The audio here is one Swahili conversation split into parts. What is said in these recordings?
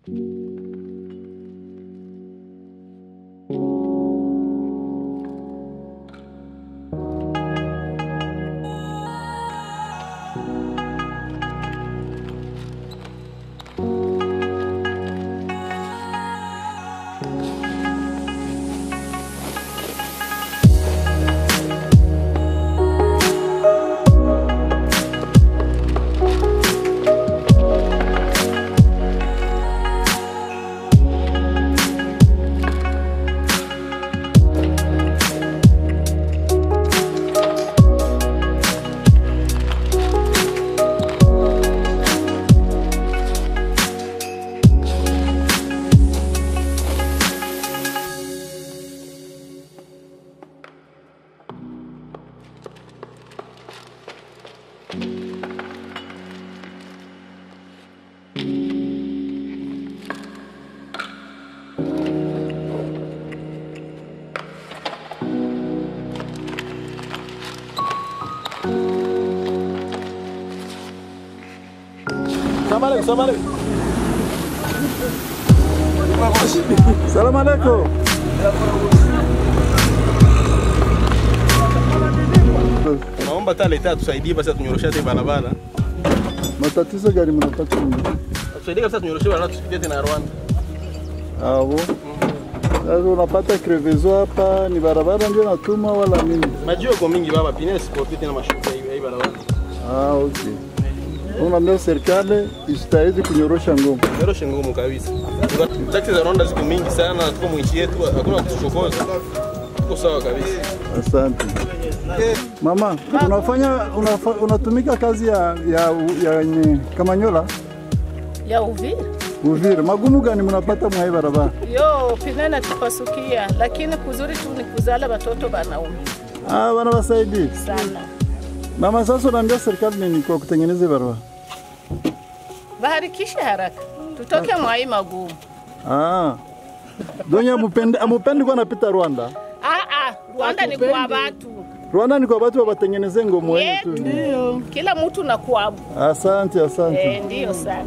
Salamu alaikum, salamu alaikum. Salamu alaikum. Naomba hata leta atusaidie basi atunyoroshe hata barabara. Matatizo gani mnapata? Atusaidie kabisa tunyoroshe barabara tusipitie tena Rwanda. Avo. Sasa unapata crevezo hapa, ni barabara ndio natuma wala nini? Majio kwa mingi baba, pine sipopite tena mashuka hivi hii barabara. Ah, okay. Unaambia serikali istahidi kunyorosha ngoma. Nyoroshe ngumu kabisa. Taksi za Rwanda ziko mingi sana, tuko mwinchi yetu, hakuna kutuchokoza. Tuko sawa kabisa. Asante. Mama, unafanya unafa, unatumika kazi ya ya, ya nye, Kamanyola ya Uvira. Uvira. Magumu gani mnapata mwa hii barabara? Yo pinena tupasukia, lakini kuzuri tu ni kuzala watoto banaume Ah, wanawasaidia sana. mama. Sasa unaambia serikali nini kwa kutengeneza hii barabara? Baharikishe haraka tutoke mwai magumu. Ah. Donye amupendi amupendi kwa napita Rwanda. Ah, ah, Rwanda ni kwa watu Rwanda ni kwa watu wabatengeneze ngomo wenye tu. yetu, kila mtu na kwabu. Asante, asante. Eh, ndiyo sana.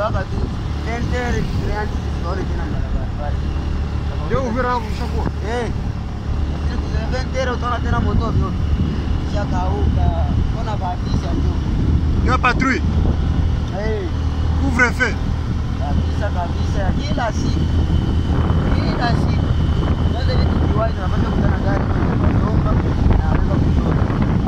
mpaka tu entere tumeanza tusione tena barabara. Ndio Uvira hapo ushakuwa. Eh. Lakini kuzembea entere utaona tena moto vyo. Shakauka. Kuna bahatisha ndio. Ndio patrouille. Eh. Couvre feu. kabisa kabisa ya kila siku kila siku sasa hivi tukiwahi tunapata kutana gari naomba naweza kushona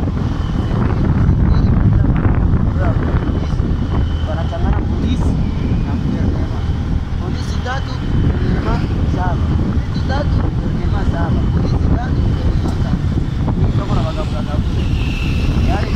wanachangana polisi na guvernema polisi tatu guvernema saba polisi tatu guvernema saba polisi tatu guvernema saba soko na bagabulagabula yaani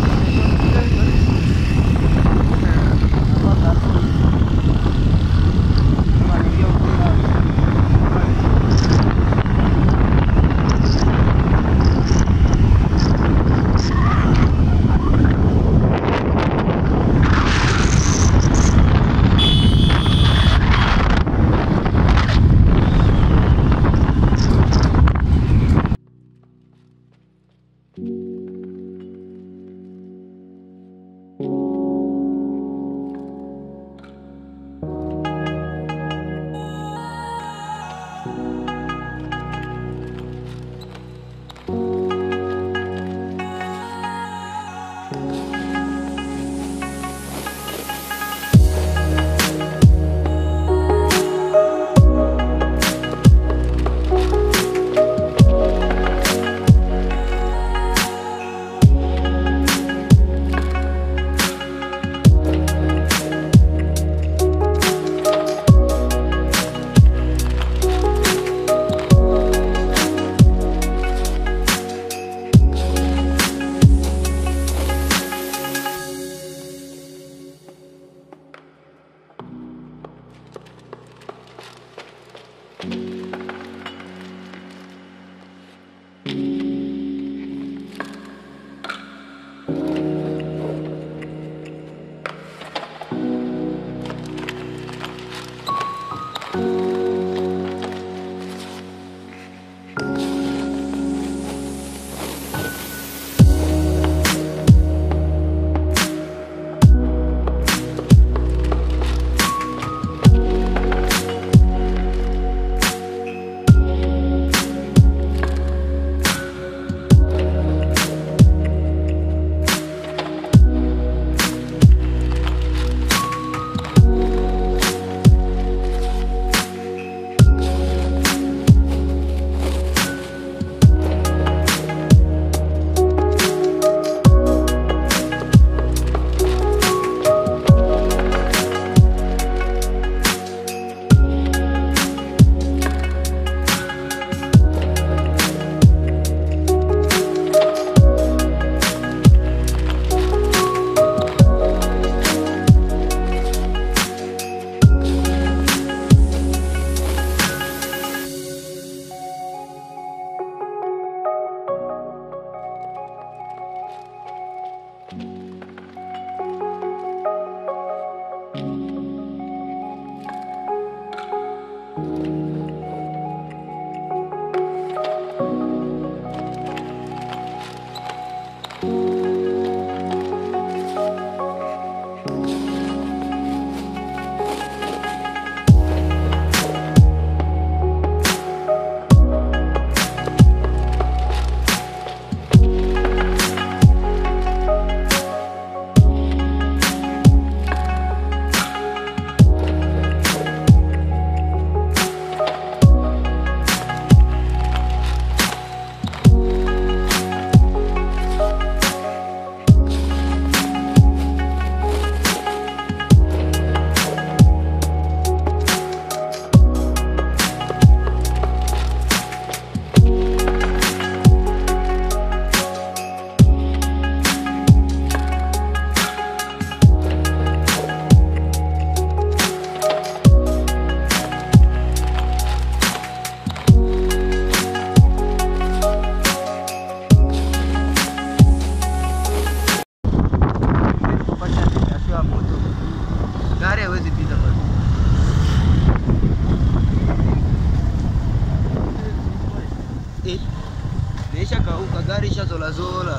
gari ishazolazola.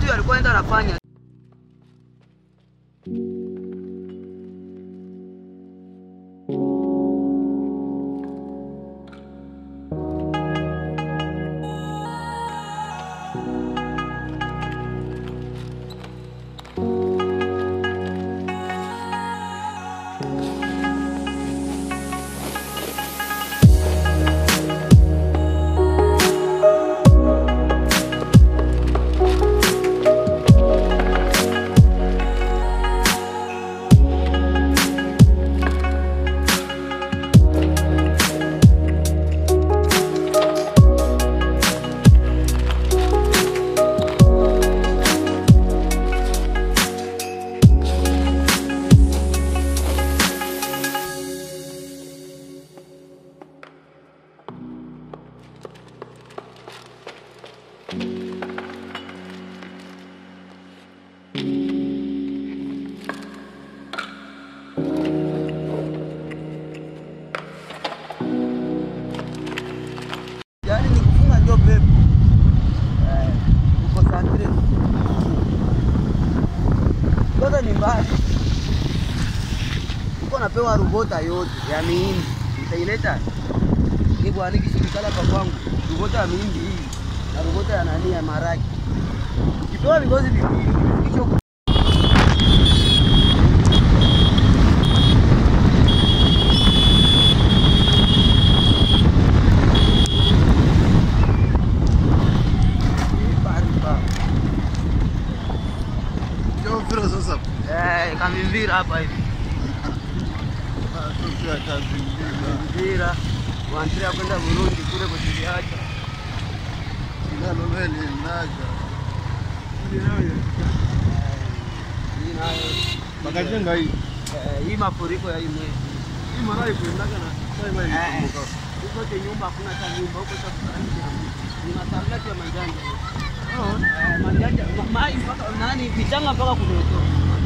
vitu alikuwa enda anafanya yaani ni kufunga ndio pepo Eh, uko santire kwanza ni mbaya uko napewa rubota yote ya miindi itaileta ni bwana kishirikala pa kwangu rubota ya miindi hii na rubota ya nani ya maraki ukipewa vigozi viwili hicho Ndio vile sasa. Eh, kamivira hapa hivi Sasa kazi nyingine. Mvira wanataka kwenda Burundi kule kujiacha. Nalo meli naja. Hii nayo Bakajenga hii. eh, hii mafuriko ya hii mwezi. Hii mara ikuendaga na sasa hivi Eh, ilikumbuka. Huko te nyumba hakuna hata nyumba huko cha kusaini. Ni masargati ya manjanja. Eh, manjanja ma- mai mpaka nani vichanga mpaka kuleto.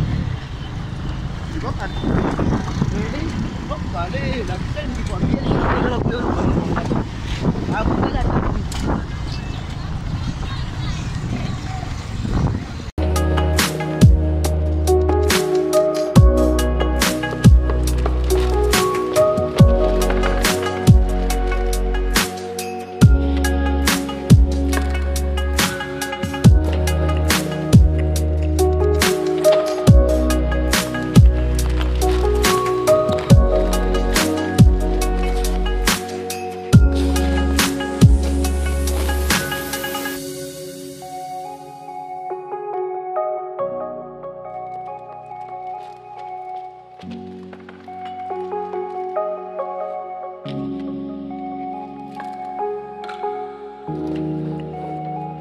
Kweli? Mpaka pale lakini nikwambia ndio kuona kwa Hakuna hata kitu.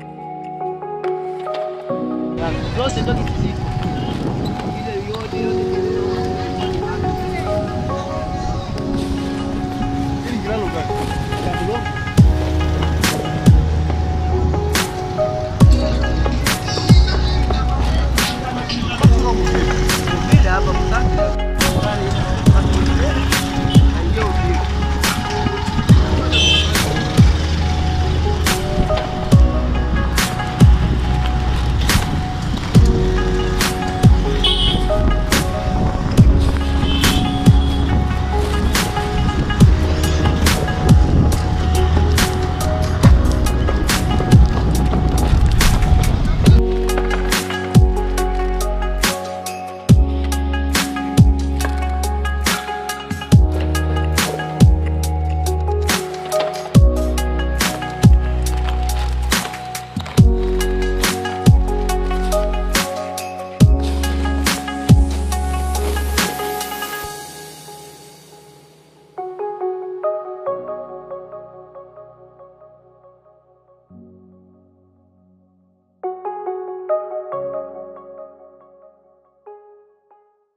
zote ndio kizito ile yote yote